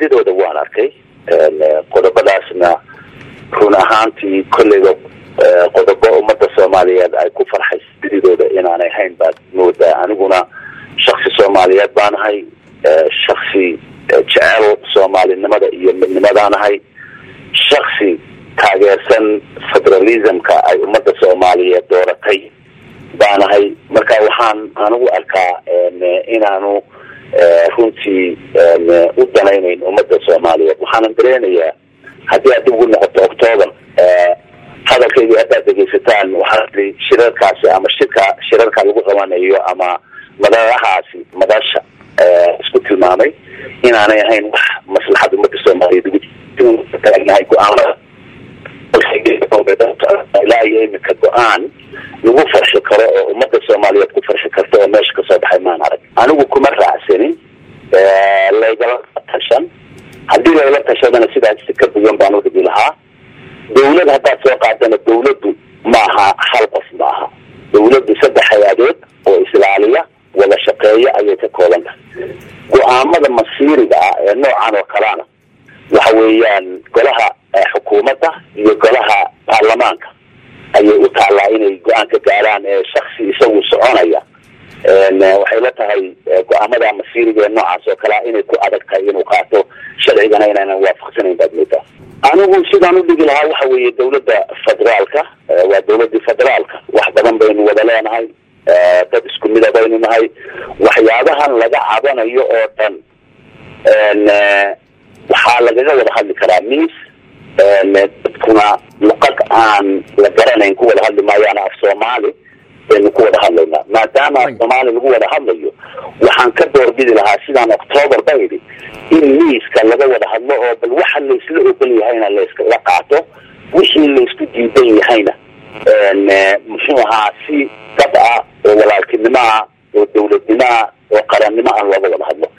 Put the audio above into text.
badidooda waan arkay qodobadaasna run ahaantii kolleyba qodobo ummadda soomaaliyeed ay ku farxayso badidooda inaanay hayn baad moodaa aniguna shaksi soomaaliyeed baanahay shaksi jecel soomaalinimada iyo midnimadaanahay shaksi taageersan federalismka ay ummadda soomaaliyeed dooratay baanahay marka waxaan anigu arkaa inaanu runtii u danaynayn ummadda soomaaliyeed waxaanan dareenayaa haddii aad dib ugu noqoto octoober hadalkaygii haddaad dhegeysataan waxaa tii shirarkaasi ama shirka shirarka lagu qabanayo ama madarahaasi madasha isku tilmaamay inaanay ahayn wax maslaxad ummadda soomaaliyeed ugu taagnahay go-aanada ilaa iyo imika go-aan lagu farxi karo oo ummadda soomaaliyeed ku farxi karto oo meesha kasoo baxay maan arag anigu kuma raacsanin laygala tashan haddii lagala tashadana sidaas si ka duwan baan udhigi lahaa dawlad haddaad soo qaadana dawladdu maaha hal qof maaha dawladdu saddex hay-adood oo islaaliya wada shaqeeya ayay ka kooban tahay go-aamada masiiriga ah ee noocan oo kalena waxa weeyaan golaha xukuumadda iyo golaha baarlamaanka ayay u taallaa inay go-aan ka gaaraan ee shaksi isagu soconaya waxay la tahay go-aamada masiiriga ee noocaas oo kalea inay ku adag tahay inuu qaato sharcigana inaynan waafaqsanayn baad moodaa anigu sidaan udhigi lahaa waxa weeye dawladda federaalka waa dawladii federaalka wax badan baynu wada leenahay dad isku mida baynu nahay waxyaabahan laga cabanayo oo dhan waxaa lagaga wada hadli karaa miis dadkuna luqad aan la garanayn ku wada hadli maayaan af soomaali baynu ku wada hadlaynaa maadaama af soomaali lagu wada hadlayo waxaan ka doorbidi lahaa sidaan octoober ba idhi in miiska laga wada hadlo oo bal waxa laysla ogol yahayna layskala qaato wixii laysku diidan yahayna muxuu ahaa si dad ah oo walaaltinimo ah oo dawladnimo ah oo qarannimo ah looga wada hadlo